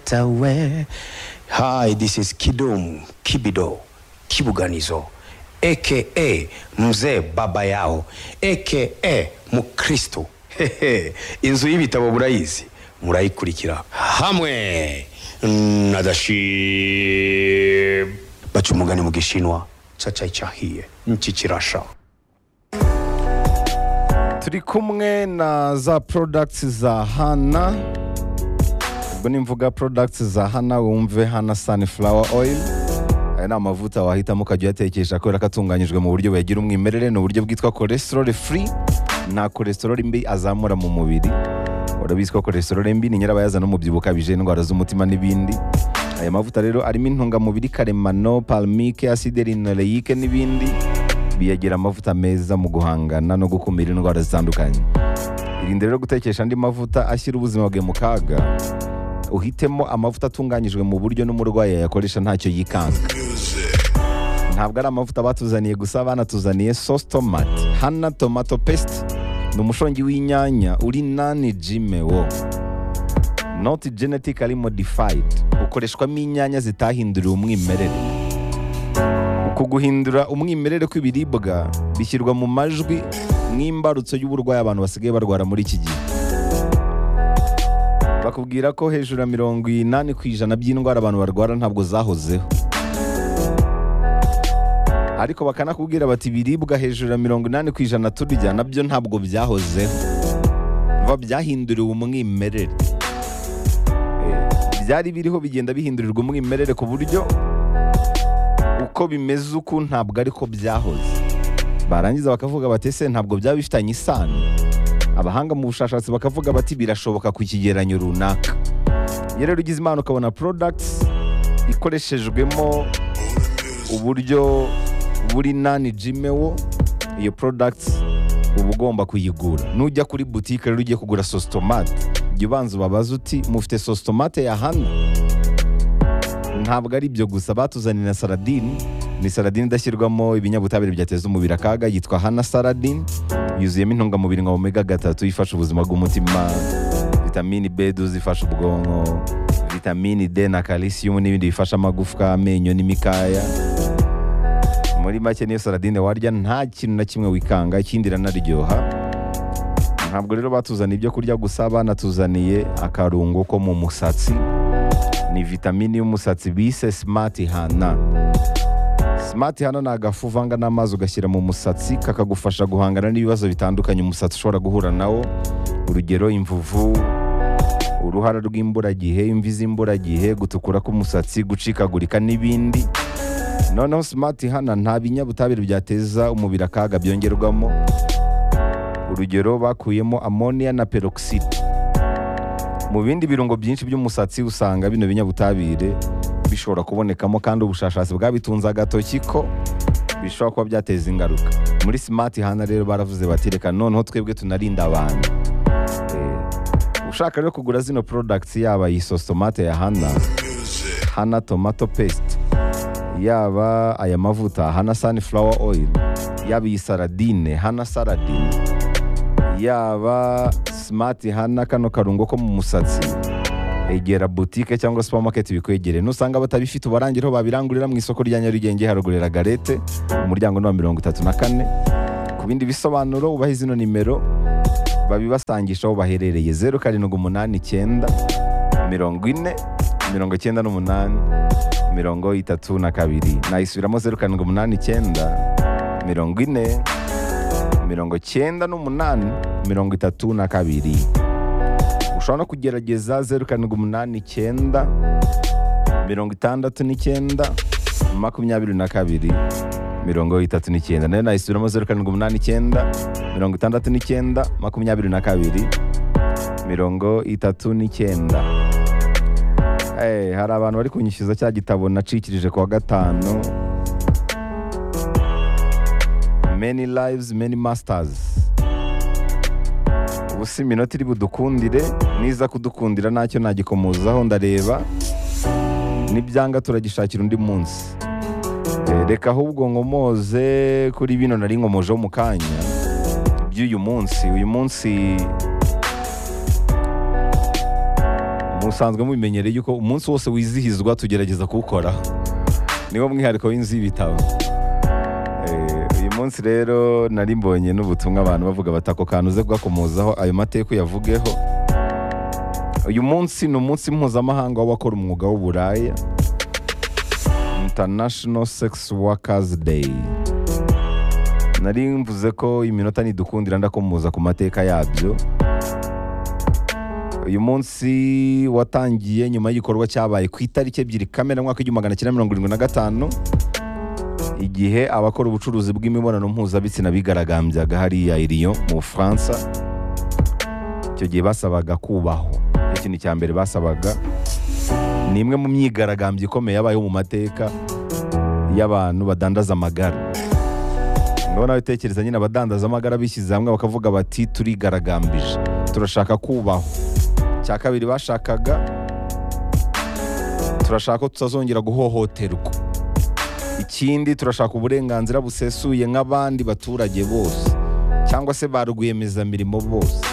Chatawe. Hi, this is Kidum Kibido Kibuganizo, aka Mzee Baba Yao, aka Mukristo. Hehe, inzu y'ibitabo murayizi murayikurikira hamwe na Dashib. Baca umugani mu gishinwa cacai cahiye niki kirasha turi kumwe na za products za hana ubwo nimvuga products za hana wumve hana sunflower oil aya ni amavuta wahitamo ukajya uyatekesha kubera ko atunganyijwe mu buryo buyagira umwimerere ni uburyo bwitwa cholesterol free nta cholesterol mbi azamura mu mubiri urabizi ko cholesterol mbi ni nyirabayazana n'umubyibuho ukabije indwara z'umutima n'ibindi aya mavuta rero arimo intungamubiri karemano palmike acide linoleique n'ibindi biyagira amavuta meza mu guhangana no gukumira indwara zitandukanye irinde rero gutekesha andi mavuta ashyira ubuzima bwawe mu kaga uhitemo amavuta atunganyijwe mu buryo n'umurwayi yayakoresha ntacyo yikanga ntabwo ari amavuta batuzaniye gusa banatuzaniye sauce tomate hana tomato paste ni umushongi w'inyanya uri nani jime wo not genetically modified ukoreshwamo inyanya zitahinduriwe umwimerere uku guhindura umwimerere kw'ibiribwa bishyirwa mu majwi nk'imbarutso y'uburwayi abantu basigaye barwara muri iki gihe bakubwira ko hejuru ya mirongo inani ku ijana by'indwara abantu barwara ntabwo zahozeho ariko bakanakubwira bati ibiribwa hejuru ya mirongo inani ku ijana turya nabyo ntabwo byahozeho biba byahinduriwe umwimerere byari biriho bigenda bihindurirwa umwimerere ku buryo uko bimeze uku ntabwo ariko byahoze barangiza bakavuga bati ese ntabwo byaba bifitanye isano abahanga mu bushakashatsi bakavuga bati birashoboka ku kigeranyo runaka iyo rero ugize imana ukabona products ikoreshejwemo uburyo buri nani jimewo iyo products uba ugomba kuyigura nujya kuri butike rero ugiye kugura sositomate jya ubanza ubabaze uti mufite sositomate ya hano ntabwo ari ibyo gusa batuzaniye na saladini ni saladini idashyirwamo ibinyabutabire byateza umubiri akaga yitwa hana saladini yuzuyemo intungamubiri nka omega gatatu ifasha ubuzima bw'umutima vitamini b zifasha ubwonko vitamini d na calcium n'ibindi bifasha amagufwa amenyo n'imikaya muri make niyo saladine warya nta kintu na kimwe wikanga ikindi iranaryoha ntabwo rero batuzaniye ibyo kurya gusa banatuzaniye akarungo ko mu musatsi ni vitamini y'umusatsi bise simati hana simati hana ni agafu uvanga n'amazi ugashyira mu musatsi kakagufasha guhangana n'ibibazo bitandukanye umusatsi ushobora guhura nawo urugero imvuvu uruhara rw'imburagihe imvi z'imburagihe gutukura k'umusatsi gucikagurika n'ibindi noneho simati hana nta binyabutabire byateza umubiri akaga byongerwamo urugero bakuyemo amoniya na peroxide mu bindi birungo byinshi by'umusatsi usanga bino binyabutabire bishobora kubonekamo kandi ubushakashatsi bwabitunze agatoki ko bishobora kuba byateza ingaruka muri simati hana rero baravuze bati reka noneho twebwe tunarinda abantu Eh, ushaka rero kugura zino products yaba iyi sositomate ya hana hana tomato paste yaba aya mavuta hana sunflower oil yaba iyi saradine hana saradine yaba simati hana kano karungo ko mu musatsi egera butike cyangwa supermarket bikwegereye nusanga batabifite ubarangira aho babirangurira mu isoko rya nyarugenge harugurira garete umuryango ni wa mirongo itatu na kane ku bindi bisobanuro ubahe zino nimero babibasangisha aho baherereye zeru karindwi umunani icyenda mirongo ine mirongo icyenda n'umunani mirongo itatu na kabiri nayisubiramo zeru karindwi umunani icyenda mirongo ine mirongo icyenda n'umunani mirongo itatu na kabiri ushobora no kugerageza zeru karindwi umunani icyenda mirongo itandatu n'icyenda makumyabiri na kabiri mirongo itatu n'icyenda nayo nayisubiramo zeru karindwi umunani icyenda mirongo itandatu n'icyenda makumyabiri na kabiri mirongo itatu n'icyenda Eh, hari abantu bari kunyishyuza cya gitabo nacikirije ku wa gatanu many lives many masters ubu si iminota iri budukundire niza kudukundira ntacyo nagikomozaho ndareba n'ibyanga turagishakira undi munsi Eh, reka ahubwo nkomoze kuri bino nari nkomojeho mu kanya by'uyu munsi uyu munsi musanzwe mubimenyereye yuko umunsi wose wizihizwa tugerageza kuwukoraho niwo mwihariko w'inzu y'ibitabo Eh, uyu munsi rero nari mbonye n'ubutumwa abantu bavuga bati ako kantu uze kugakomozaho ayo mateka uyavugeho uyu munsi ni umunsi mpuzamahanga w'abakora umwuga w'uburaya international sex workers day nari mvuze ko iminota nidukundira ndakomoza ku mateka yabyo uyu munsi watangiye nyuma y'igikorwa cyabaye ku itariki ebyiri kamena mwaka w'igihumbi magana cyenda mirongo irindwi na gatanu igihe abakora ubucuruzi bw'imibonano mpuzabitsina bigaragambyaga hariya i Lyon mu bufaransa icyo gihe basabaga kubahwa icyo kintu cya mbere basabaga ni imwe mu myigaragambyo ikomeye yabayeho mu mateka y'abantu badandaza amagara ndabona bitekereza nyine abadandaza amagara bishyize hamwe bakavuga bati turigaragambije turashaka kubaho cya kabiri bashakaga turashaka ko tutazongera guhohoterwa ikindi turashaka uburenganzira busesuye nk'abandi baturage bose cyangwa se ba rwiyemezamirimo bose